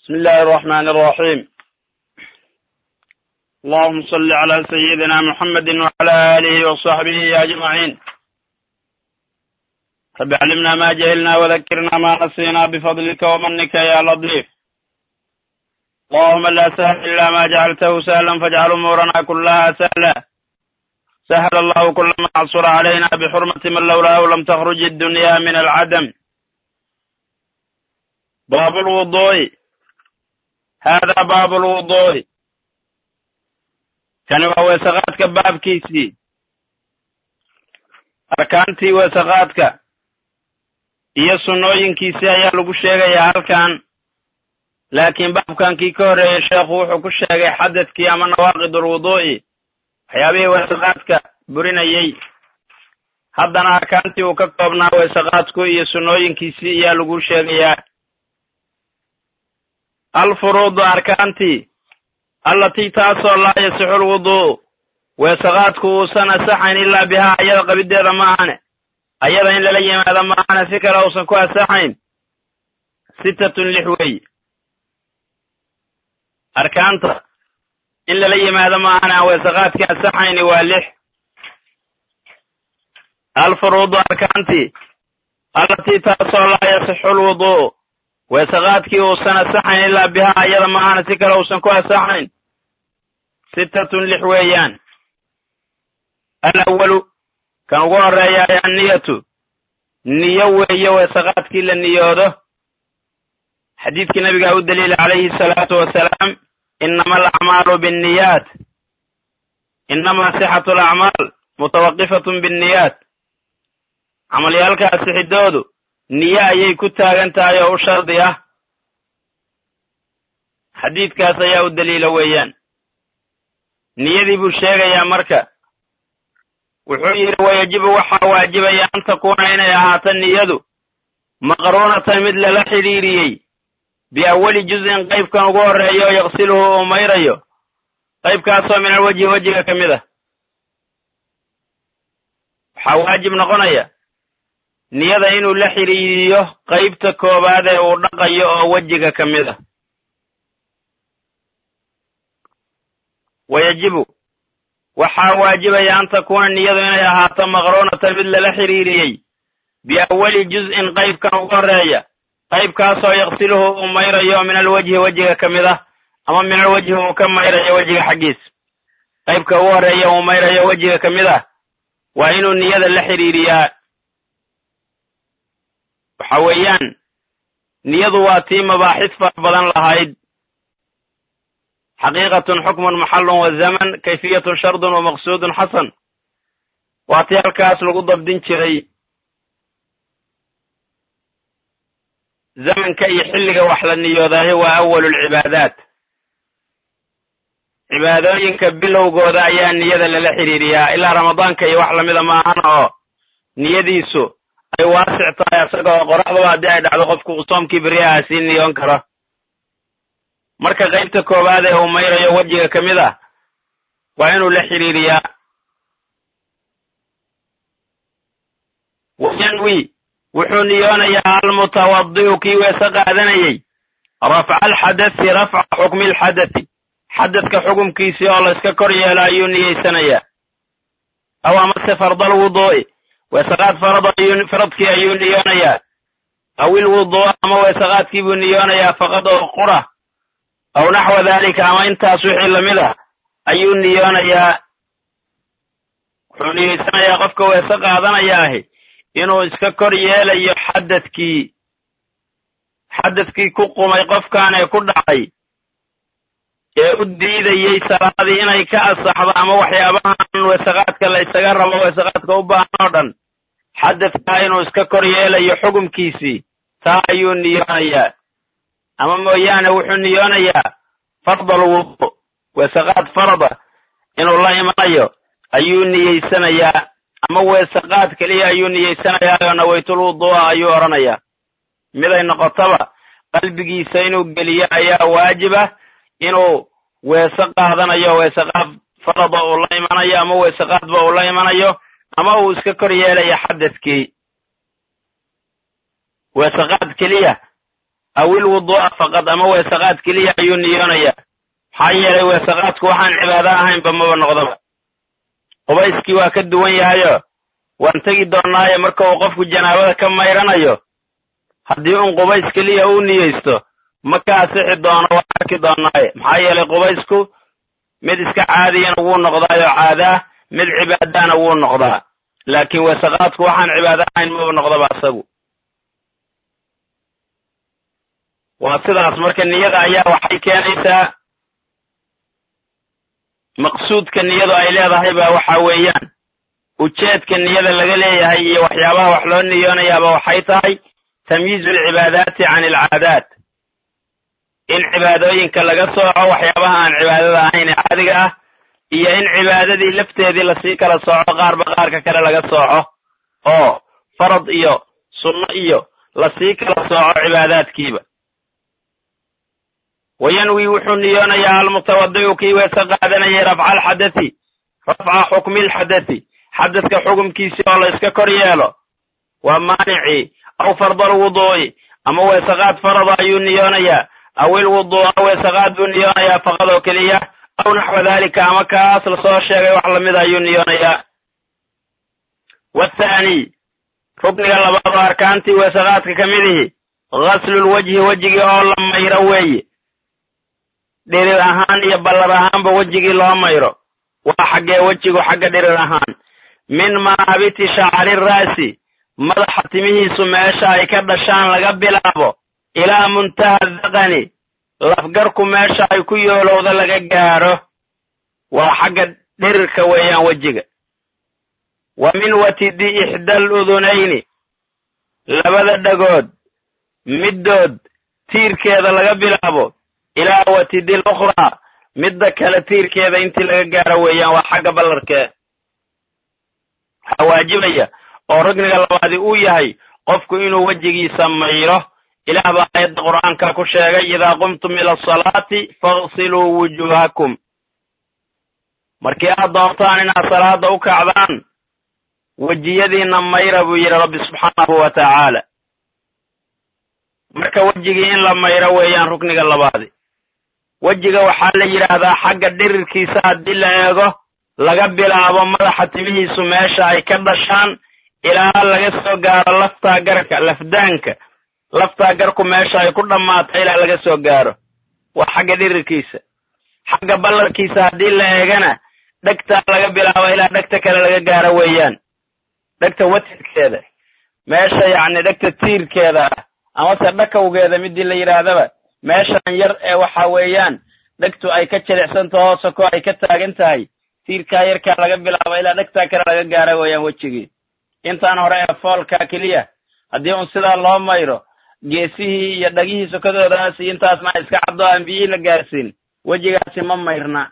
بسم الله الرحمن الرحيم اللهم صل على سيدنا محمد وعلى آله وصحبه أجمعين رب علمنا ما جهلنا وذكرنا ما نسينا بفضلك ومنك يا لطيف اللهم لا سهل إلا ما جعلته سهلا فاجعل أمورنا كلها سهلا سهل الله كل ما عصر علينا بحرمة من لولاه لم تخرج الدنيا من العدم باب الوضوء هذا باب الوضوء kani waa weesaqaadka baabkiisii arkaantii weesaqaadka iyo sunnooyinkiisii ayaa lagu sheegayaa halkan laakiin baabkankii ka horreeyey sheekhu wuxuu ku sheegay xadadkii ama nawaaqid ulwuduu'i waxyaabihii weesaqaadka burinayey haddana arkaantii uu ka koobnaa weesaqaadku iyo sunnooyinkiisii ayaa lagu sheegayaa alfuruudu arkaantii allatii taasoo laa yasixu lwuduu weesaqaadku uusan asaxayn ilaa bihaa ayada qabiddeeda ma ahane ayada in lala yimaado ma ahane si kale uusan ku asaxayn sittatun lix weeye arkaanta in lala yimaado ma ahane aan weesaqaadkii asaxayni waa lix alfuruudu arkaantii allatii taasoo laa yasixu lwuduu weesaqaadkii uusan asaxayn ilaa bihaa ayada ma ahane si kale uusan ku asaxayn sittatun lix weeyaan alawalu kan ugu horreeyaay anniyatu niyo weeye weesaqaadkii la niyoodo xadiidkii nabigaa u daliila calayhi asalaatu wasalaam inama alacmaalu binniyaat inamaa sixatu alacmaal mutawaqifatun binniyaat camalyaalkaa sixidoodu niyo ayay ku taagan tahay oo u shardi ah xadiidkaas ayaa u daliila weeyaan niyadii buu sheegayaa marka wuxuu yidhi wayajibu waxaa waajibaya an takuuna inay ahaato niyadu maqruunatan mid lala xidhiiriyey biawali juz'in qaybkan ugu horreeya oo yaqsiluhu uu mayrayo qaybkaasoo min alwejhi wejiga ka mid ah waxaa waajib noqonaya niyada inuu la xidhiiriyo qaybta koowaad ee uu dhaqayo oo wejiga ka mid ah wayajibu waxaa waajibaya an takuuna niyadu inay ahaato maqruunatan mid lala xidhiiriyey biawali juz'in qaybkan ugu horreeya qaybkaasoo yaqsiluhu uu mayrayo min alwejhi wejiga ka mid ah ama min alwejhi uu ka mayrayo wejiga xaggiis qaybka ugu horreeya uu mayrayo wejiga ka mid ah waa inuu niyada la xidhiiriyaa waxa weeyaan niyadu waa tii mabaaxis fara badan lahayd xaqiiqatun xukmun maxallun wa zaman kayfiyatun shardun wa maqsuudun xasan waa tii halkaas lagu dabdin jiray zamanka iyo xilliga wax la niyoodaahi waa awalulcibaadaat cibaadooyinka bilowgooda ayaa niyada lala xidhiiriyaa ilaa ramadaanka iyo wax lamida ma ahan oo niyadiisu ay waasic tahay isaga oo qoraxdaba haddii ay dhacdo qofku uu soomkii beriyaha sii niyoon karo marka qaybta koowaad ee uu mayrayo wejiga ka mid ah waa inuu la xidhiiriyaa wayanwi wuxuu niyoonayaa almutawadi'u kii weese qaadanayey rafca alxadasi rafca xukmi alxadasi xadadka xukumkiisii oo la iska kor yeelo ayuu niyeysanayaa aw amase fardal wuduu'i weesaqaad faradkii ayuu niyoonayaa aw ilwuduu'a ama weesaqaadkii buu niyoonayaa faqad oo qura aw naxwa daalika ama intaas wixii lamid ah ayuu niyoonayaa wuxuu niyeysanayaa qofka weese qaadanayaahi inuu iska kor yeelayo xadadkii xadadkii ku qumay qofkan ee ku dhacay ee u diidayey salaadii inay ka asaxdo ama waxyaabahan weesaqaadka la isaga rabo weesaqaadka u baahan oo dhan xadadkaa inuu iska kor yeelayo xukumkiisii taa ayuu niyoonayaa ama mooyaane wuxuu niyoonayaa fardal wudu weesaqaad farada inuu la imanayo ayuu niyeysanayaa ama weesaqaad keliya ayuu niyeysanayaa oo nawaytul wuduu'a ayuu odhanayaa miday noqotaba qalbigiisa inuu geliyo ayaa waajiba inuu weese qaadanayo weesaqaad farada uu la imanayo ama weesaqaadba uu la imanayo ama uu iska kor yeelayo xadadkii weesaqaad keliya aw ilwuduu'a faqad ama weesaqaad keliya ayuu niyoonayaa maxaa yeelay weesaqaadku waxaan cibaado ahaynba maba noqdaba qubayskii waa ka duwan yahayo waan tegi doonnaaye marka uu qofku janaabada ka mayranayo haddii un qubays keliya uu niyeysto ma ka asixi doono waan arki doonnaaye maxaa yeelay qubaysku mid iska caadiyana wuu noqdaayoo caadaa mid cibaadaana wuu noqdaa laakiin weesaqaadku waxaan cibaado ahayn maba noqdaba asagu waa sidaas marka niyada ayaa waxay keenaysaa maqsuudka niyadu ay leedahay baa waxa weeyaan ujeedka niyada laga leeyahay iyo waxyaabaha wax loo niyoonayaaba waxay tahay tamyiizu alcibaadaati can alcaadaat in cibaadooyinka laga sooco waxyaabaha aan cibaadada ahayn ee caadiga ah iyo in cibaadadii lafteedii lasii kala sooco qaarba qaarka kale laga sooco oo farad iyo sunno iyo lasii kala sooco cibaadaadkiiba wayanwi wuxuu niyoonayaa almutawadi'u kii weese qaadanayay rafca alxadati rafca xukmi alxadati xadadka xukumkiisii oo la iska kor yeelo waa maanicii aw farda alwuduu'i ama weesaqaad farada ayuu niyoonayaa aw ilwuduu'a weesaqaad buu niyoonayaa faqad oo keliya aw naxwa daalika ama kaas lasoo sheegay wax lamida ayuu niyoonayaa wathaani rukniga labaad oo arkaantii weesaqaadka ka midihi ghaslulwajhi wejigii oo la mayro weeye dhirir ahaan iyo ballar ahaanba wejigii loo mayro waa xaggee wejigu xagga dhirir ahaan min maabiti shacri ra'si madaxa timihiisu meesha ay ka dhashaan laga bilaabo ilaa muntaha daqani lafgarku meesha ay ku yoolowda laga gaadho waa xagga dhirirka weeyaan wejiga wa min watidi ixdaal udunayni labada dhagood middood tiirkeeda laga bilaabo ilaa watidi lukhraa midda kale tiirkeeda intii laga gaaro weeyaan waa xagga ballarkee waxaa waajibaya oo rugniga labaadi uu yahay qofku inuu wejigiisa mayro ilaah baa aayadda qur'aanka ku sheegay idaa qumtum ila asalaati faghsiluu wujuuhakum markii aad doontaan inaad salaada u kacdaan wejiyadiinna mayra buu yidhi rabbi subxaanahu wa tacaala marka wejigii in la mayro weeyaan rukniga labaadi wejiga waxaa la yidhaahdaa xagga dhirirkiisa haddii la eego laga bilaabo madaxa timihiisu meesha ay ka dhashaan ilaa laga soo gaaro laftaa garka lafdaanka laftaa garku meesha ay ku dhammaato ilaa laga soo gaaro waa xagga dhirirkiisa xagga ballarkiisa haddii la eegana dhegtaa laga bilaabo ilaa dhegta kale laga gaaro weeyaan dhegta watidkeeda meesha yacni dhegta tiirkeeda ah amase dhakawgeeda midii la yidhaahdaba meeshan yar ee waxa weeyaan dhegtu ay ka jilicsantaho hoose ko ay ka taagan tahay tiirkaa yarkaa laga bilaabo ilaa dhegtaa kale laga gaara weeyaan wejigii intaan hore ee foolkaa keliya haddii un sidaa loo mayro geesihii iyo dhagihii sokadoodaas iyo intaasna iska caddo aan biyihii la gaarsiin wejigaasi ma mayrna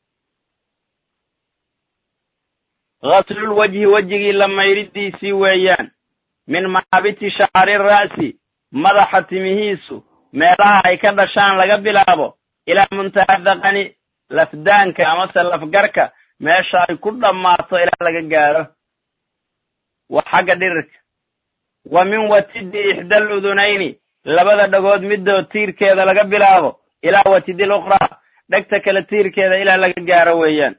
ghaslul wejhi wejigii la mayridiisii weeyaan min maabiti shacri ra'si madaxa timihiisu meelaha ay ka dhashaan laga bilaabo ilaa muntaha daqani lafdaanka amase lafgarka meesha ay ku dhammaato ilaa laga gaaro waa xagga dhirirka wa min watidi ixdaal udunayni labada dhagood middood tiirkeeda laga bilaabo ilaa watidi lukhraa dhegta kale tiirkeeda ilaa laga gaaro weeyaan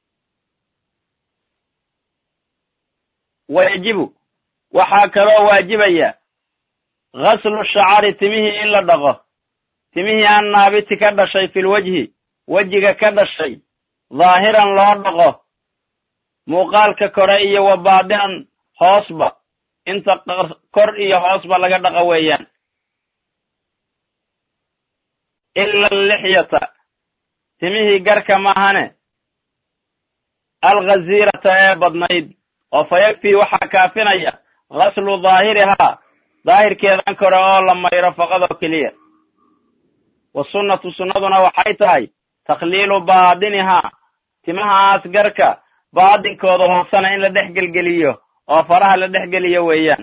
wayajibu waxaa kaloo waajibaya ghaslu shacari timihii in la dhaqo timihii aan naabiti ka dhashay fil wejhi wejiga ka dhashay dhaahiran loo dhaqo muuqaalka kore iyo wa baadinan hoosba inta kor iyo hoosba laga dhaqo weeyaan ila allixyata timihii garka maahane alghaziirata ee badnayd oo fa yakfii waxaa kaafinaya ghaslu daahirihaa daahirkeedan kore oo la mayro faqadoo keliya wa sunnatu sunnaduna waxay tahay takhliilu baadinihaa timahaas garka baadinkooda hoosena in la dhex gelgeliyo oo faraha la dhex geliyo weeyaan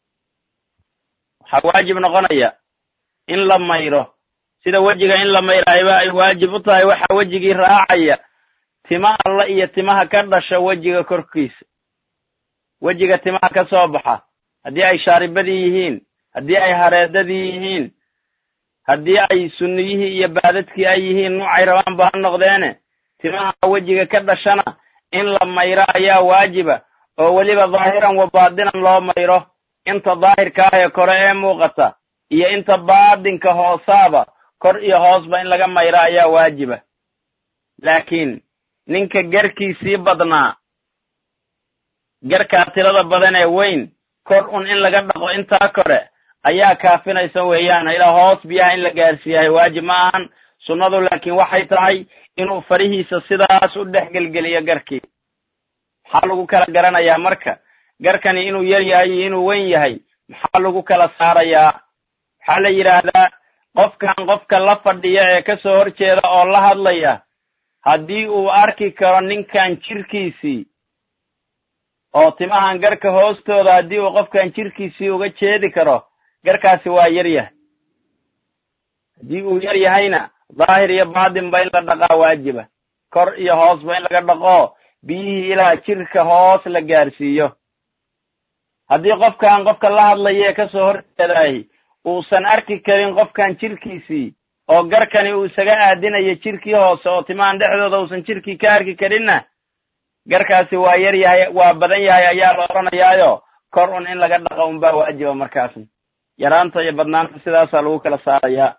waxaa waajib noqonaya in la mayro sida wejiga in la mayrayba ay waajib u tahay waxaa wejigii raacaya tima alla iyo timaha ka dhasha wejiga korkiisa wejiga timaha ka soo baxa haddii ay shaaribadii yihiin haddii ay hareedadii yihiin haddii ay sunniyihii iyo baadadkii ay yihiin nuucay rabaanba ha noqdeene timaha wejiga ka dhashana in la mayro ayaa waajiba oo weliba daahiran wa baadinan loo mayro inta daahirka ah ee kore ee muuqata iyo inta baadinka hoosaaba kor iyo hoosba in laga mayro ayaa waajiba laakiin ninka garkiisii badnaa garkaa tirada badan ee weyn kor un in laga dhaqo intaa kore ayaa kaafinaysa weeyaan ilaa hoos biyaha in la gaarsiiyahay waajib ma ahan sunnadu laakiin waxay tahay inuu farihiisa sidaas u dhex gelgeliyo garkii maxaa lagu kala garanayaa marka garkani inuu yar yahay iyo inuu weyn yahay maxaa lagu kala saarayaa waxaa la yidhaahdaa qofkan qofka la fadhiya ee ka soo horjeeda oo la hadlaya haddii uu arki karo ninkan jirkiisii oo timahan garka hoostooda haddii uu qofkan jirkiisii uga jeedi karo garkaasi waa yar yahay haddii uu yar yahayna daahir iyo baadinba in la dhaqaa waajiba kor iyo hoosba in laga dhaqo biyihii ilaa jirka hoos la gaarsiiyo haddii qofkan qofka la hadlaya ee ka soo horjeedaay uusan arki karin qofkan jirkiisii oo garkani uu isaga aadinayo jirkii hoose oo timahan dhexdooda uusan jirkii ka arki karinna garkaasi waa yar yahay waa badan yahay ayaa la odhanayaayo kor un in laga dhaqo unbaa waajiba markaasna yaraanta iyo badnaanta sidaasaa lagu kala saarayaa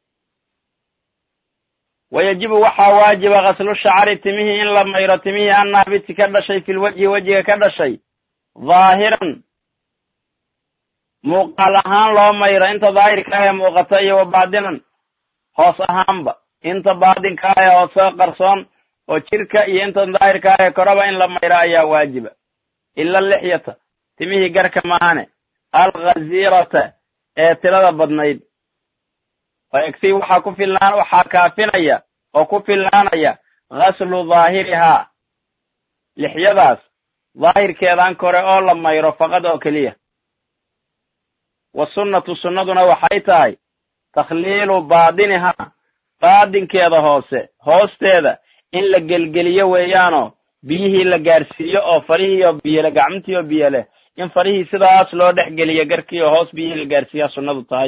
wayajibu waxaa waajiba kaslu shacri timihii in la mayro timihii annaabiti ka dhashay filwejhi wejiga ka dhashay dhaahiran muuqaal ahaan loo mayro inta daahirka ah ee muuqata iyo wa baadinan hoos ahaanba inta baadinka ah ee hoose qarsoon oo jirka iyo inta daahirka ah ee koraba in la mayro ayaa waajiba ila lixyata timihii garka maahane alkhazirata ee tirada badnayd faegsi waxaa ku filnaan waxaa kaafinaya oo ku filnaanaya ghaslu daahirihaa lixyadaas daahirkeedan kore oo la mayro faqad oo keliya wa sunnatu sunnaduna waxay tahay takhliilu baadinihaa baadinkeeda hoose hoosteeda in la gelgeliyo weeyaanoo biyihii la gaarsiiyo oo farihii oo biyole gacmintii oo biyo leh in farihii sidaas loo dhex geliyo garkii oo hoos biyihii la gaarsiiyaa sunnadu tahay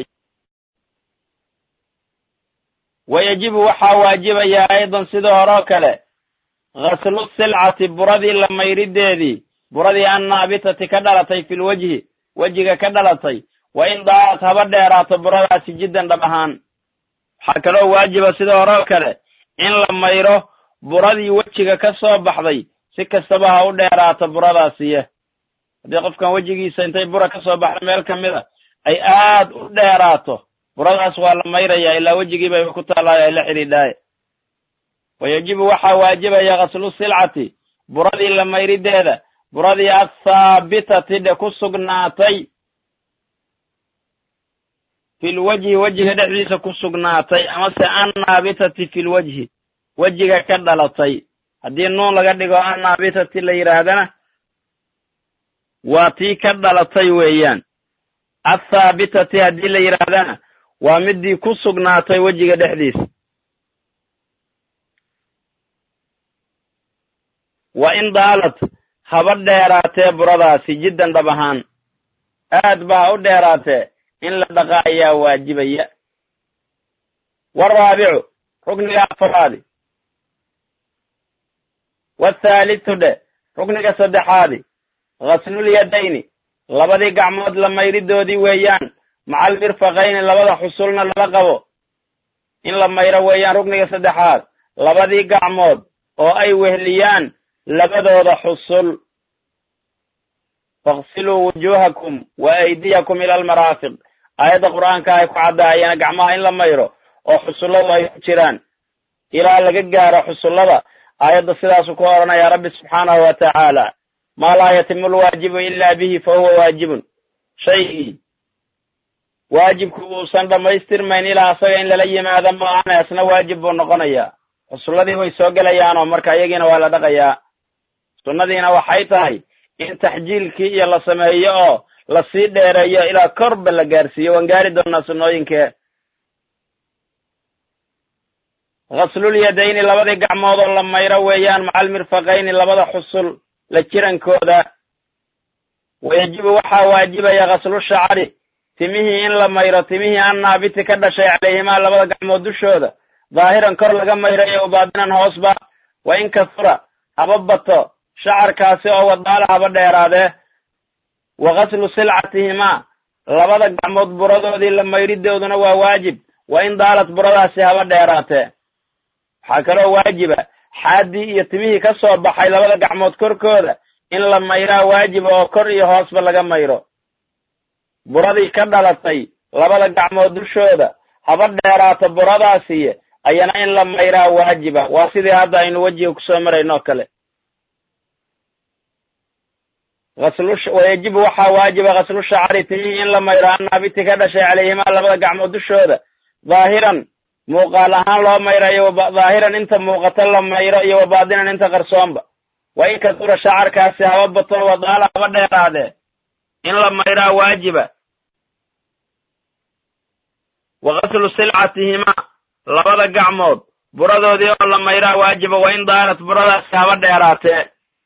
wayajibu waxaa waajibayaa aydan sidii horeo kale ghaslu silcati buradii la mayrideedii buradii annaabitati ka dhalatay filwejhi wejiga ka dhalatay wa in daalat haba dheeraato buradaasi jiddan dhab ahaan waxaa kaloo waajiba sidii horeo kale in la mayro buradii wejiga ka soo baxday si kastaba ha u dheeraato buradaasiye haddii qofkan wejigiisa intay bura ka soo baxda meel ka mid a ay aad u dheeraato buradaas waa la mayrayaa ilaa wejigii bay ku taallaayo ay la xidhiidhaaye wayajibu waxaa waajibaya ghaslu silcati buradii la mayrideeda buradii athaabitati dhe ku sugnaatay filwejhi wejiga dhexdiisa ku sugnaatay amase annaabitati filwejhi wejiga ka dhalatay haddii nuun laga dhigo annaabitati la yidhaahdana waa tii ka dhalatay weeyaan athaabitati haddii la yidhaahdana waa midii ku sugnaatay wejiga dhexdiisa wa in daalat haba dheeraatee buradaasi jiddan dhab ahaan aad ba ha u dheeraatee in la dhaqa ayaa waajibaya waraabicu rukniga afaraadi wathaalitu dhe rukniga saddexaadi ghaslul-yadayni labadii gacmood la mayridoodii weeyaan macal mirfaqayni labada xusulna lala qabo in la mayro weeyaan rukniga saddexaad labadii gacmood oo ay wehliyaan labadooda xusul fakhsiluu wujuuhakum wa aydiyakum ila almaraafiq aayadda qur'aanka ay ku caddaayeen gacmaha in la mayro oo xusulladu ay ku jiraan ilaa laga gaaro xusullada aayadda sidaasuu ku odhanayaa rabbi subxaanahu wa tacaala maa laa yatimu lwaajibu ilaa bihi fa huwa waajibun shaygii waajibku uusan dhammaystirmayn ilaa asaga in lala yimaado maahane asna waajib buu noqonayaa xusulladii way soo gelayaanoo marka iyagiina waa la dhaqayaa sunnadiina waxay tahay in taxjiilkii iyo la sameeyo oo lasii dheereeyo ilaa korba la gaarsiiyo waan gaari doonaa sunnooyinkee ghaslul-yadayni labadii gacmood oo la mayro weeyaan macal mirfaqayni labada xusul la jirankooda wayajibu waxaa waajibaya ghaslu shacri timihii in la mayro timihii an naabiti ka dhashay calayhimaa labada gacmood dushooda daahiran kor laga mayrayo wabaadinan hoosba wa in kasura haba bato shacarkaasi oo wadaala haba dheeraadee wa ghaslu silcatihimaa labada gacmood buradoodii la mayridooduna waa waajib wa in daalad buradaasi haba dheeraatee waxaa kaloo waajiba xaaddii iyo timihii ka soo baxay labada gacmood korkooda in la mayraa waajiba oo kor iyo hoosba laga mayro buradii ka dhalatay labada gacmood dushooda haba dheeraato buradaasiye ayana in la mayraa waajiba waa sidii hadda aynu wejiga kusoo marayno kale wayajibu waxaa waajiba ghaslu shacari timihii in la mayro annaabiti ka dhashay calayhimaa labada gacmood dushooda daahiran muuqaal ahaan loo mayrayo daahiran inta muuqato la mayro iyo wabaadinan inta qarsoonba wa in kasura shacarkaasi haba bato wadaala haba dheeraadee in la mayraa waajiba wa ghaslu silcatihimaa labada gacmood buradoodii oo la mayraa waajiba wa in daarat buradaasi haba dheeraatee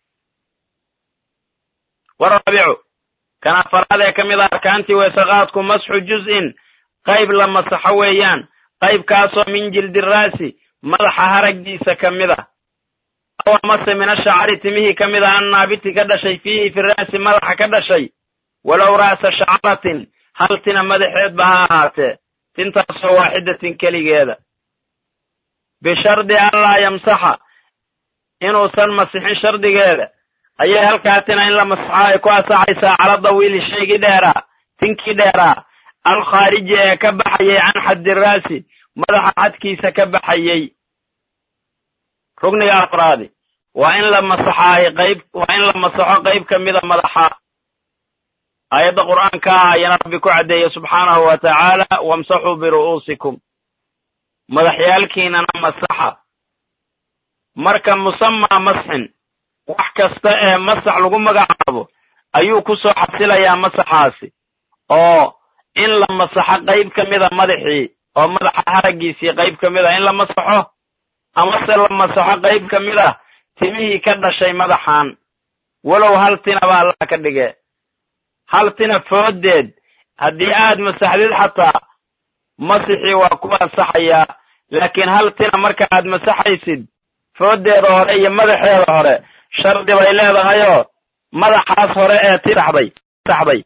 waraabicu kan afaraad ee ka mid a arkaantii weesaqaadku masxu juz-in qayb la masaxo weeyaan qaybkaasoo min jildi raasi madaxa haraggiisa ka mid a aw amase min ashacari timihii ka mid a annaabiti ka dhashay fiihi fi raasi madaxa ka dhashay walow ra'sa shacaratin hal tina madaxeedba ha ahaatee tintaasoo waaxidatin keligeeda bishardi anlaa yamsaxa inuusan masixin shardigeeda ayay halkaa tina in la masaxo ay ku asaxaysaa cala dawiili shaygii dheeraa tinkii dheeraa alkhaariji ee ka baxayay can xaddi raasi madaxa xadkiisa ka baxayey rugniga afraadi waa in la masaxaayo qayb waa in la masaxo qayb ka mida madaxa aayadda qur'aanka ah ayana rabbi ku caddeeye subxaanahu wa tacaala wamsaxuu biru'uusikum madaxyaalkiinana masaxa marka musamaa masxin wax kasta ee masax lagu magacaabo ayuu ku soo xasilayaa masaxaasi oo in la masaxo qayb ka mida madaxii oo madaxa haraggiisii qayb ka mid a in la masaxo amase la masaxo qayb ka mid ah timihii ka dhashay madaxan walow hal tina ba allah ka dhige hal tina foodeed haddii aad masaxdid xataa masixii waa ku ansaxayaa laakiin hal tina marka aad masaxaysid foodeeda hore iyo madaxeeda hore shardi bay leedahayoo madaxaas hore ee tiraxday saxday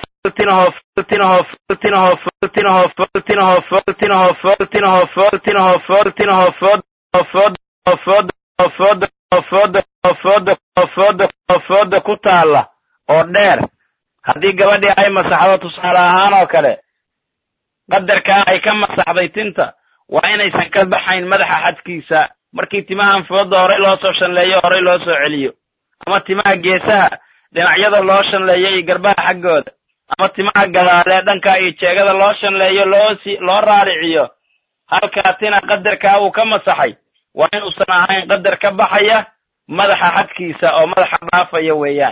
fooda ku taalla oo dheer haddii gabadhii ay masaxdo tusaale ahaan oo kale qadarkaa ay ka masaxday tinta waa inaysan ka baxayn madaxa xadkiisa markii timahan fooda horey loo soo shanleeyo horey loo soo celiyo ama timaha geesaha dhinacyada loo shanleeyo iyo garbaha xaggooda ama timaha gadaalee dhanka iyo jeegada loo shanleeyo loosi loo raariciyo halkaa tina qadarkaa uu ka masaxay waa inuusan ahayn qadar ka baxaya madaxa xadkiisa oo madaxa dhaafaya weeyaan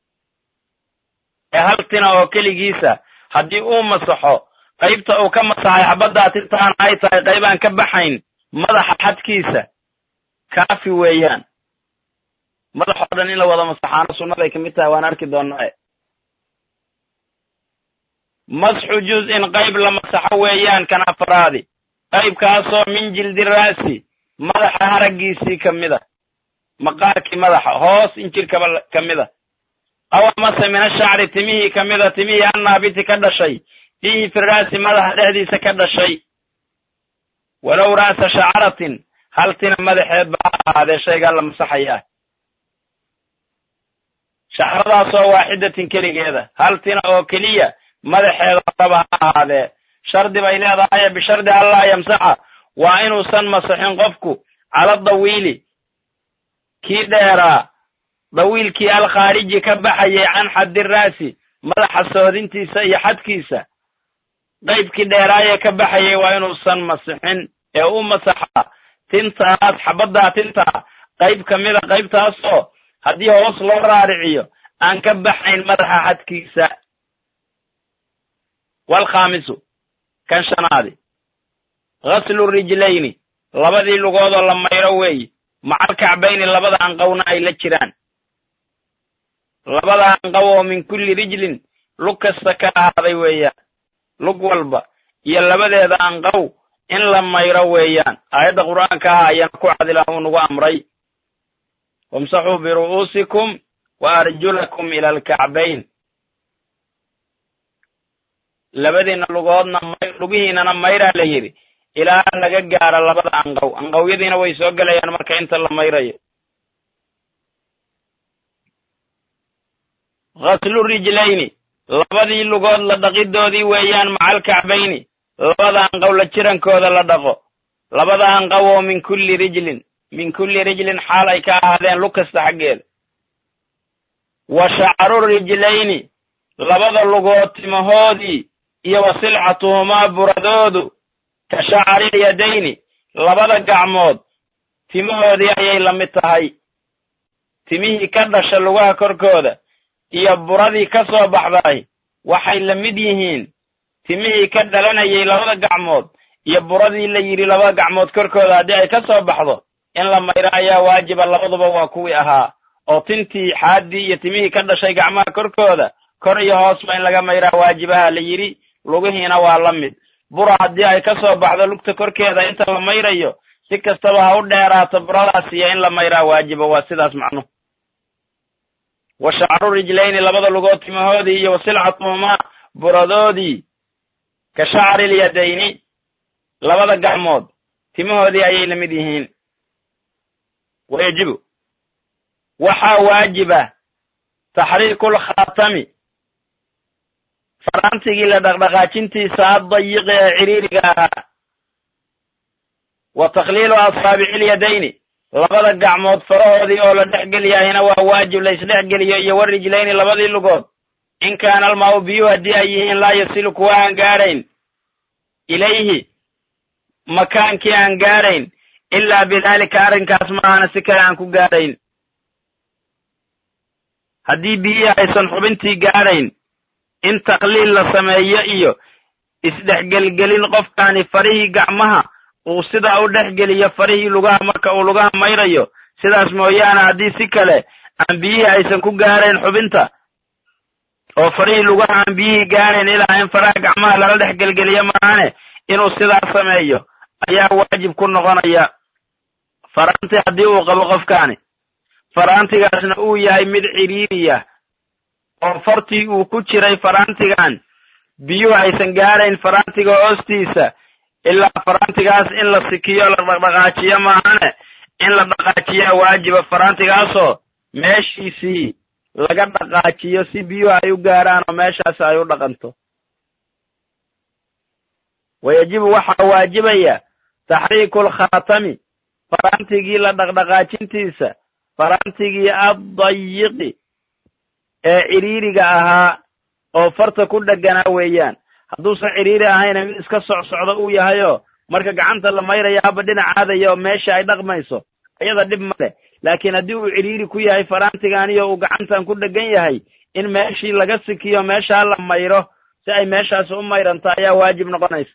ee hal tina oo keligiisa haddii uu masaxo qaybta uu ka masaxay xabaddaa tintaana ay tahay qayb aan ka baxayn madaxa xadkiisa kaafi weeyaan madaxoo dhan in la wada masaxaano sunnaday ka mid tahay waan arki doonaa masxu juz-in qayb la masaxo weeyaan kan afraadi qaybkaasoo min jildi raasi madaxa haraggiisii ka mid a maqaarkii madaxa hoos injirkaba ka mid a aw amase min ashacri timihii ka mid a timihii annaabiti ka dhashay fiihi fi raasi madaxa dhexdiisa ka dhashay walow ra'sa shacaratin hal tina madaxeed ba ha ahaadee shaygaa la masaxayaa shacradaasoo waaxidatin keligeeda hal tina oo keliya madaxeeda horaba ha ahaadee shardi bay leedahaye bishardi allaa yamsaxa waa inuusan masaxin qofku cala dawiili kii dheeraa dawiilkii alkhaariji ka baxayay can xaddi raasi madaxa soodintiisa iyo xadkiisa qaybkii dheeraayee ka baxayay waa inuusan masixin ee u masaxa tintaas xabaddaa tintaa qayb ka mida qaybtaasoo haddii hoos loo raariciyo aan ka baxayn madaxa xadkiisa waalkhaamisu kan shanaadi ghaslu rijlayni labadii lugoodoo la mayro weeye macal kacbayni labada anqowna ay la jiraan labada anqow oo min kulli rijlin lug kasta ka ahaaday weeyaan lug walba iyo labadeeda anqow in la mayro weeyaan aayadda qur'aanka ah ayaana ku cad ilaah uu nagu amray wamsaxuu biru'uusikum wa arjulakum ila alkacbayn labadiina lugoodna lugihiinana mayraa la yidhi ilaa laga gaaro labada anqow anqowyadiina way soo gelayaan marka inta la mayrayo ghaslu rijlayni labadii lugood la dhaqidoodii weeyaan macal kacbayni labada anqow la jirankooda la dhaqo labada anqow oo min kulli rijlin min kulli rijlin xaal ay ka ahaadeen lug kasta xaggeeda wa shacru rijlayni labada lugood timahoodii iyo wa silcatuhumaa buradoodu ka shacri yadayni labada gacmood timahoodii ayay la mid tahay timihii ka dhasha lugaha korkooda iyo buradii ka soo baxday waxay la mid yihiin timihii ka dhalanayay labada gacmood iyo buradii la yidhi labada gacmood korkooda haddii ay ka soo baxdo in la mayro ayaa waajiba labaduba waa kuwii ahaa oo tintii xaaddii iyo timihii ka dhashay gacmaha korkooda kor iyo hoosba in laga mayraa waajibaha la yidhi lugihiina waa la mid bura haddii ay ka soo baxdo lugta korkeeda inta la mayrayo si kastaba ha u dheeraato buradaas iyo in la mayraa waajiba waa sidaas macnuhu wa shacru rijlayni labada lugood timahoodii iyo wa silcatuhumaa buradoodii ka shacri lyadayni labada gacmood timahoodii ayay la mid yihiin wayajibu waxaa waajiba taxriiku lkhaatami faraantigii la dhaqdhaqaajintiisa addayiqi ee ciriiriga ahaa wa takhliilu asaabici lyadayni labada gacmood farahoodii oo la dhex geliyahina waa waajib la isdhexgeliyo iyo wa rijlayni labadii lugood in kaana almaau biyuhu haddii ay yihiin laa yasilu kuwa aan gaarayn ilayhi makaankii aan gaarayn ilaa bidaalika arrinkaas maahana si kale aan ku gaarayn haddii biyihii aysan xubintii gaarayn in takliil la sameeyo iyo isdhexgelgelin qofkaani farihii gacmaha uu sidaa u dhexgeliyo farihii lugaha marka uu lugaha mayrayo sidaas mooyaane haddii si kale aan biyihii aysan ku gaarayn xubinta oo farihii lugaha aan biyihii gaarayn ilaa in faraha gacmaha lala dhex gelgeliyo maahane inuu sidaas sameeyo ayaa waajib ku noqonaya faraanti haddii uu qabo qofkaani faraantigaasna uu yahay mid ciriiriya oo fartii uu ku jiray faraantigan biyuhu aysan gaarayn faraantiga hoostiisa ilaa faraantigaas in la sikiyo la dhaqdhaqaajiyo maahane in la dhaqaajiyaa waajiba faraantigaasoo meeshiisii laga dhaqaajiyo si biyuhu ay u gaaraan oo meeshaas ay u dhaqanto wayajibu waxaa waajibaya taxriiku lkhaatami faraantigii la dhaqdhaqaajintiisa faraantigii addayiqi ee ciriiriga ahaa oo farta ku dheganaa weeyaan hadduusan ciriiri ahayna mid iska socsocdo uu yahayoo marka gacanta la mayraya haba dhinacaadaya oo meesha ay dhaqmayso iyada dhib ma leh laakiin haddii uu ciriiri ku yahay faraantiganiyo uu gacantan ku dhegan yahay in meeshii laga sikiyo meeshaa la mayro si ay meeshaasi u mayranto ayaa waajib noqonaysa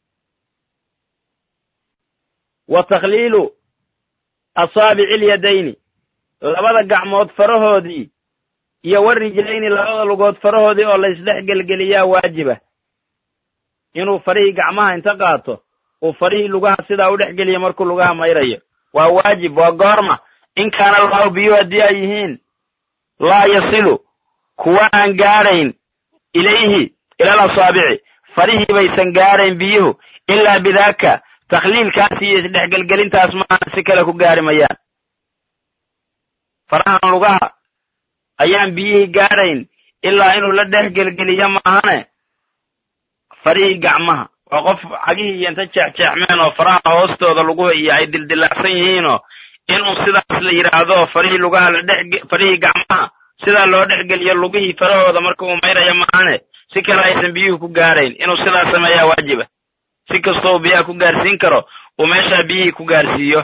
wa takhliilu asaabici lyadayni labada gacmood farahoodii iyo wa rijlayni labada lugood farahoodii oo la isdhex gelgeliyaa waajiba inuu farihii gacmaha inta qaato uu farihii lugaha sidaa u dhex geliyo markuu lugaha mayrayo waa waajib waa goorma in kaana allahu biyuhu haddii ay yihiin laa yasilu kuwa aan gaarayn ilayhi ilal asaabici farihii baysan gaarayn biyuhu ilaa bidaaka takhliilkaas iyo isdhexgelgelintaas maahan si kale ku gaari mayaan farahan lugaha ayaan biyihii gaarayn ilaa inuu la dhex gelgeliyo maahane farihii gacmaha waa qof cagihii iyo inta jeexjeexmeen oo faraha hoostooda luguha iyo ay dildilaacsan yihiinoo inuu sidaas la yidhaahdo farihii lugaha la dhex farihii gacmaha sidaa loo dhexgeliyo lugihii farahooda marka uu mayraya maahane si kale aysan biyuhu ku gaarayn inuu sidaas sameeyaa waajiba si kastoo uu biyaha ku gaarsiin karo uu meeshaa biyihii ku gaarsiiyo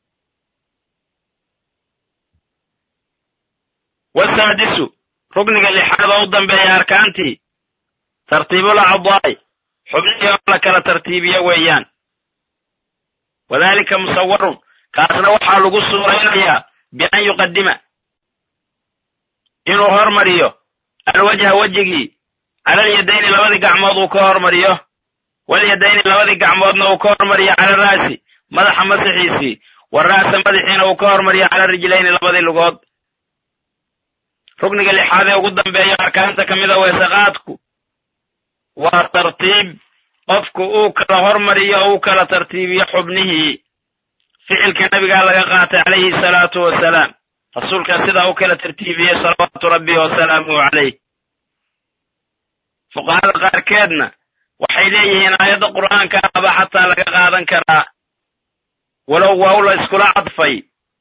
wasaadisu rugniga lixaad oo u dambeeya arkaantii tartiibul acdaai xubnihii oo la kala tartiibiyo weeyaan wadalika musawarun kaasna waxaa lagu suuraynayaa bian yuqadima inuu hormariyo alwajha wejigii calalyadayni labadii gacmood uu ka hormariyo walyadayni labadii gacmoodna uu ka hormariyo cala ra'si madaxa masaxiisii wa ra'sa madaxiina uu ka hormariyo cala rijlayni labadii lugood rukniga lixaad ee ugu dambeeya arkaanta ka mid a weesaqaadku waa tartiib qofku uu kala hormariyo o uu kala tartiibiyo xubnihii ficilka nabigaa laga qaatay calayhi salaatu wasalaam rasuulkaa sidaa u kala tartiibiyey salawaatu rabbi wasalaamuhu calayh fuqahada qaarkeedna waxay leeyihiin aayadda qur'aanka ahba xataa laga qaadan karaa walow waaw la iskula cadfay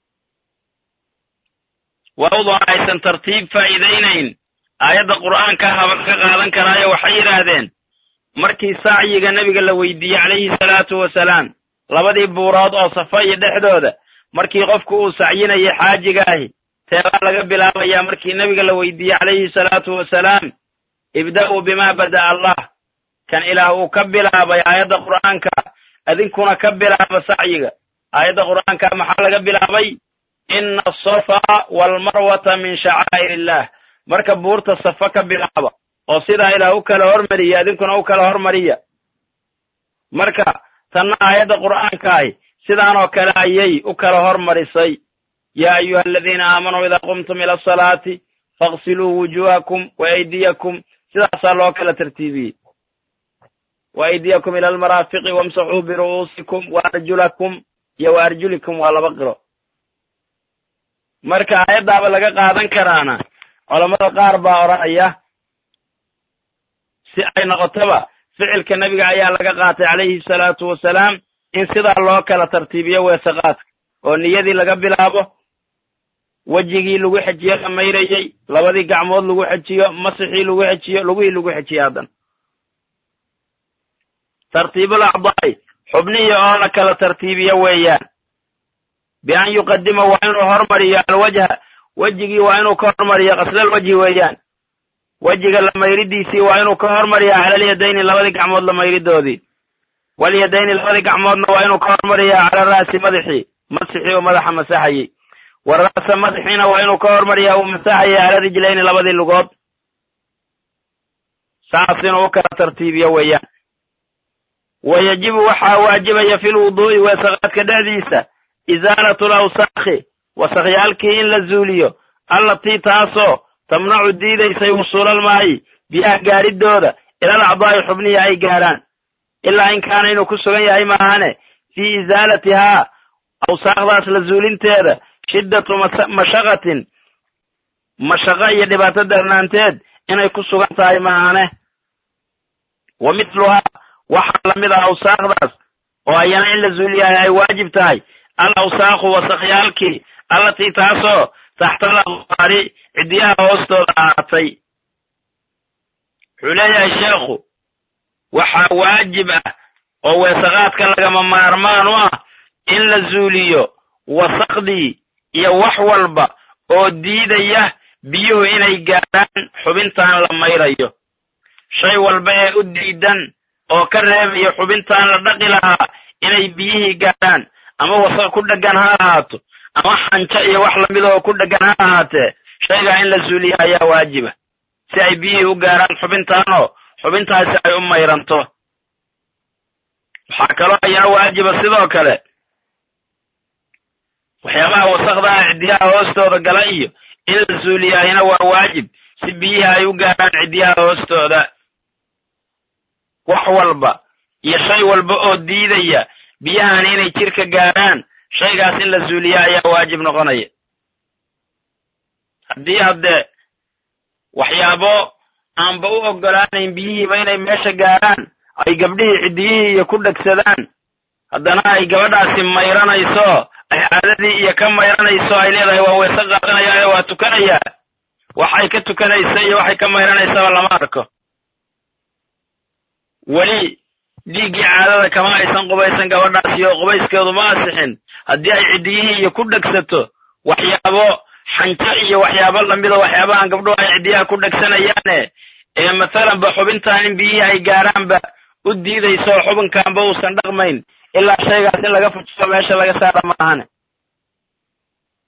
waawdoo aysan tartiib faa'iidaynayn aayadda qur'aanka ahaba laga qaadan karaayo waxay yidhaahdeen markii sacyiga nebiga la weydiiyey calayhi salaatu wasalaam labadii buurood oo safa iyo dhexdooda markii qofku uu sacyinayay xaajigaahi teebaa laga bilaabayaa markii nebiga la weydiiyey calayhi salaatu wasalaam ibda'uu bimaa bada'a allah kan ilaah uu ka bilaabay aayadda qur'aanka idinkuna ka bilaaba sacyiga aayadda qur'aanka maxaa laga bilaabay ina asafa waalmarwata min shacaa'ir illah marka buurta safa ka bilaaba oo sidaa ilaah u kala hormariya idinkuna u kala hormariya marka tanna aayadda qur'aankaahi sidaanoo kale ayay u kala hormarisay yaa ayuha aladiina aamanuu idaa qumtum ila asalaati faغsiluu wujuhakum wa aydiyakum sidaasaa loo kala tartiibiyey wa aydiyakum ila almaraafiqi wamsaxuu biru'uusikum wa arjulakum iyo wa arjulikum waa laba qiro marka aayaddaaba laga qaadan karaana culammada qaar baa odhanaya si ay noqotoba ficilka nebiga ayaa laga qaatay calayhi salaatu wasalaam in sidaa loo kala tartiibiyo weesaqaadka oo niyadii laga bilaabo wejigii lagu xejiyo la mayrayey labadii gacmood lagu xejiyo masixii lagu xejiyo lugihii lagu xejiyo haddana tartiibul acdaa'i xubnihii oo la kala tartiibiyo weeyaan bian yuqadima waa inuu hormariyo alwajha wejigii waa inuu ka hormariyo qaslal wejhi weeyaan wejiga la mayridiisii waa inuu ka hormariya calalyadayni labadii gacmood la mayridoodii walyadayni labadii gacmoodna waa inuu ka hormariya cala ra'si madaxii masixii uu madaxa masaxayey wa ra'sa madaxiina waa inuu ka hormariya uu masaxayay cala rijlayni labadii lugood saas inuu u kala tartiibiyo weeyaan wa yajibu waxaa waajibaya fi lwuduu'i weesaqaadka dhexdiisa isaalatu lawsaakhi wasakyaalkii in la zuuliyo allatii taasoo tamnacu diidaysay wusuulalmaayi biyaha gaaridooda ilal acdaa'i xubnihii ay gaarhaan ilaa in kaana inuu ku sugan yahay maahane fii isaalatihaa awsaaqdaas la zuulinteeda shiddatu mashaqatin mashaqo iyo dhibaato darnaanteed inay ku sugan tahay maahane wa mithluhaa waxaa lamid ah awsaaqdaas oo ayana in la zuuliyahay ay waajib tahay al awsaaqu wasakyaalkii allatii taasoo taxta alaqdaari ciddiyaha hoostooda ahaatay wuxuu leeyahay sheekhu waxaa waajib ah oo weesaqaadka lagama maarmaan u ah in la zuuliyo wasaqdii iyo wax walba oo diidaya biyuhu inay gaadhaan xubintaan la mayrayo shay walba ee u diidan oo ka reebaya xubintaan la dhaqi lahaa inay biyihii gaadhaan ama wasaq ku dheggan ha ahaato ama xanjo iyo wax lamida oo ku dheggan ha ahaatee shaygaa in la zuuliya ayaa waajiba si ay biyihii u gaarhaan xubintaanoo xubintaasi ay u mayranto waxaa kaloo ayana waajiba sidoo kale waxyaabaha wasaqdaha ciddiyaha hoostooda gala iyo in la zuuliyaayna waa waajib si biyihii ay u gaarhaan ciddiyaha hoostooda wax walba iyo shay walba oo diidaya biyahani inay jirka gaarhaan shaygaas in la zuuliya ayaa waajib noqonaya haddii haddee waxyaabo aanba u oggolaanayn biyihiiba inay meesha gaarhaan ay gabdhihii ciddiyihii iyo ku dhegsadaan haddana ay gabadhaasi mayranayso ay caadadii iyo ka mayranayso ay leedahay waa weese qaadanayaayo waa tukanayaa waxay ka tukanaysa iyo waxay ka mayranaysaba lama arko weli dhiiggii caadada kama aysan qubaysan gabadhaasi oo qubayskeedu ma asixin haddii ay ciddiyihii iyo ku dhegsato waxyaabo xanjo iyo waxyaabo lamida waxyaabahan gabdhuhu ay ciddiyaha ku dhegsanayaane ee mathalanba xubintaan in biyihii ay gaaraanba u diidayso oo xubinkaanba uusan dhaqmayn ilaa shaygaas in laga fujiso meesha laga saara maahane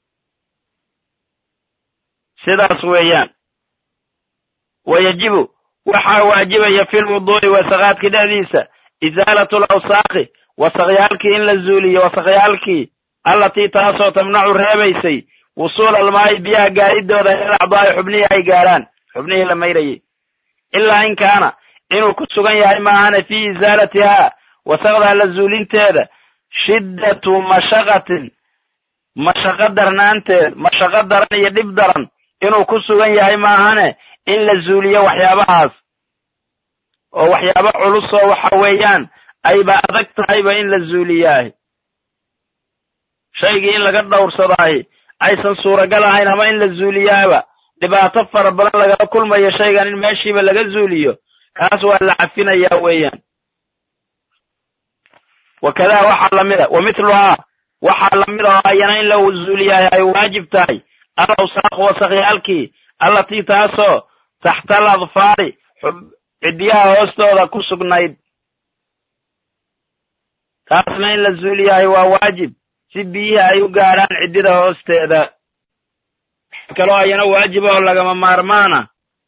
sidaas weeyaan wa yajibu waxaa waajibaya fi lwuduu'i wasaqaadki dhexdiisa isaalatu lawsaaqi wasaqyaalkii in la zuuliyo wasaqyaalkii allatii taasoo tamnacu reebaysay wusuula almaayi biyaha gaaridooda il acdaa'i xubnihii ay gaarhaan xubnihii la mayrayay ilaa in kaana inuu ku sugan yahay maahane fii isaalatihaa wasaqdaa la zuulinteeda shiddatu mashaqatin mashaqo darnaanteed mashaqo daran iyo dhib daran inuu ku sugan yahay maahane in la zuuliyo waxyaabahaas oo waxyaabo culusoo waxa weeyaan ayba adag tahayba in la zuuliyaah shaygii in laga dhowrsadaahi aysan suuragal ahayn ama in la zuuliyaaba dhibaato fara badan lagala kulmayo shaygan in meeshiiba laga zuuliyo kaas waa la cafinayaa weeyaan wakadaa waxaa lamida wa mithluhaa waxaa lamid oo ayana in la zuuliyahay ay waajib tahay al awsaaqu wasaqyaalkii allatii taasoo taxta al adfaari ciddiyaha hoostooda ku sugnayd taasna in la zuuliyahay waa waajib si biyihii ay u gaadhaan ciddida hoosteeda waxa kaloo ayana waajib oo lagama maarmaana